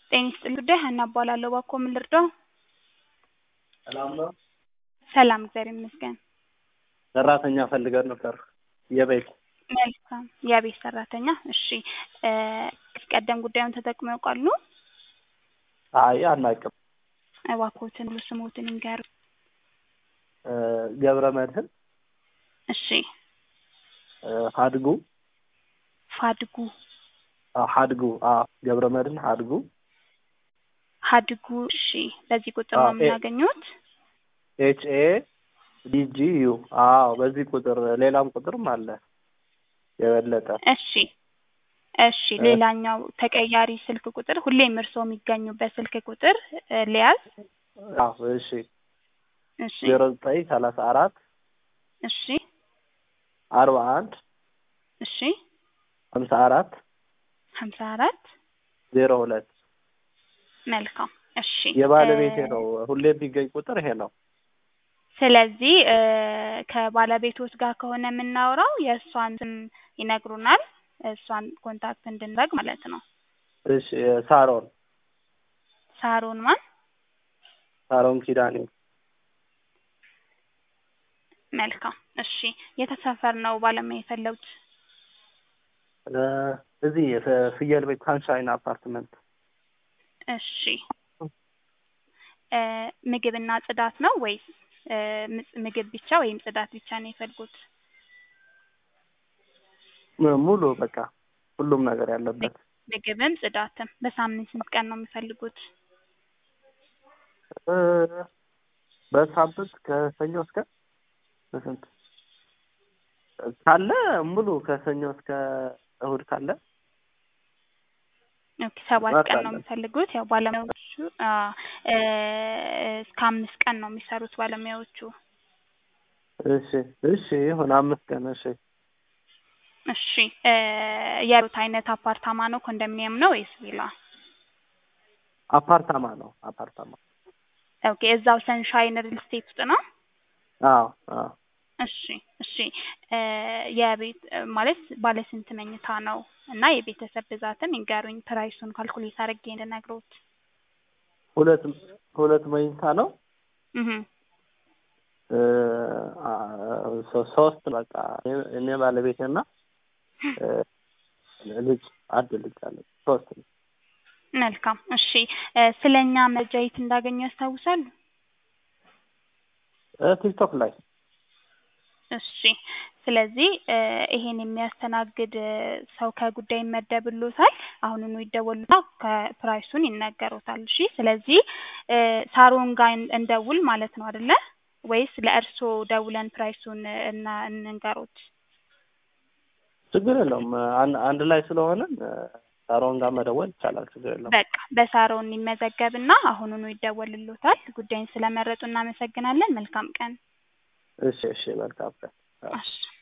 ጤና ይስጥልኝ ጉዳይ ሀና እባላለሁ። እባክዎ ምን ልርዳው? ሰላም ነው? ሰላም እግዚአብሔር ይመስገን። ሰራተኛ ፈልገን ነበር የቤት መልካም የቤት ሰራተኛ እሺ እ ከዚህ ቀደም ጉዳዩን ተጠቅመው ያውቃሉ? አይ አናውቅም። እባክዎትን ሙሉ ስምዎትን ይንገሩኝ? እ ገብረ መድህን እሺ እ ሀድጉ ፋድጉ አ ሀድጉ አ ገብረ መድህን ሀድጉ ሀድጉ እሺ በዚህ ቁጥር ነው አዎ፣ ኤ- የምናገኘዎት? ኤች ኤ ዲ ጂ ዩ አዎ በዚህ ቁጥር ሌላም ቁጥርም አለ የበለጠ እሺ እሺ ሌላኛው ተቀያሪ ስልክ ቁጥር ሁሌም እርስዎ የሚገኙበት ስልክ ቁጥር እ ልያዝ? አዎ እሺ እሺ ዜሮ ዘጠኝ ሰላሳ አራት እሺ አርባ አንድ እሺ ሀምሳ አራት ሀምሳ አራት ዜሮ ሁለት መልካም እሺ የባለቤቴ እ ነው ሁሌ የሚገኝ ቁጥር ይሄ ነው ስለዚህ እ ከባለቤቶት ጋር ከሆነ የምናወራው የእሷን ስም ይነግሩናል እሷን ኮንታክት እንድናደርግ ማለት ነው። እሺ ሳሮን ሳሮን ማን? ሳሮን ኪዳኔ መልካም እሺ የት ሰፈር ነው ባለሙያ የፈለጉት? እ እዚህ የፍ- ፍየል ቤት ሳንሻይን አፓርትመንት እሺ እ ምግብና ጽዳት ነው ወይስ እ ምጽ- ምግብ ብቻ ወይም ጽዳት ብቻ ነው የፈለጉት? ሙ- ሙሉ በቃ ሁሉም ነገር ያለበት ምግብም ጽዳትም በሳምንት ስንት ቀን ነው የሚፈልጉት? እ በሳምንት ከሰኞ እስከ ስንት ካለ ሙሉ ከሰኞ እስከ እሁድ ካለ ኦኬ ሰባት ጽዳት ቀን ነው አለ። የሚፈልጉት ያው ባለሙያዎቹ አ እ እስከ አምስት ቀን ነው የሚሰሩት ባለሙያዎቹ። እሺ እሺ ይሁን አምስት ቀን እሺ እሺ እ የሩት አይነት አፓርታማ ነው ኮንዶሚኒየም ነው ወይስ ቪላ? አፓርታማ ነው አፓርታማ ኦኬ እዛው ሰንሻይን ሪል ስቴት ውስጥ ነው? አዎ አዎ እሺ እሺ እ የቤት እ ማለት ባለ ስንት መኝታ ነው እና የቤተሰብ ብዛትም ይንገሩኝ ፕራይሱን ካልኩሌት አድርጌ እንድነግሮት። ሁለት ሁለት መኝታ ነው እህ እ አ ሶ- ሶስት በቃ እኔ- እኔ ባለቤቴና እ ልጅ አንድ ልጅ አለ ሶስት ነው መልካም እሺ እ ስለኛ መረጃ የት እንዳገኙ ያስታውሳሉ? እ ቲክቶክ ላይ እሺ ስለዚህ እ ይሄን የሚያስተናግድ እ ሰው ከጉዳይ ይመደብልዎታል። አሁኑኑ ይደወሉና ከፕራይሱን ይነገሮታል። እሺ ስለዚህ እ ሳሮን ጋር እን- እንደውል ማለት ነው አይደለ? ወይስ ለእርስዎ ደውለን ፕራይሱን እ እና እንንገሮት? ችግር የለውም አን- አንድ ላይ ስለሆነ ሳሮን ጋር መደወል ይቻላል ችግር የለውም በቃ በሳሮን ይመዘገብና አሁኑኑ ይደወልልዎታል። ጉዳይን ስለመረጡ እናመሰግናለን። መልካም ቀን። እሺ እሺ መልካም ቀን አዎ። እሺ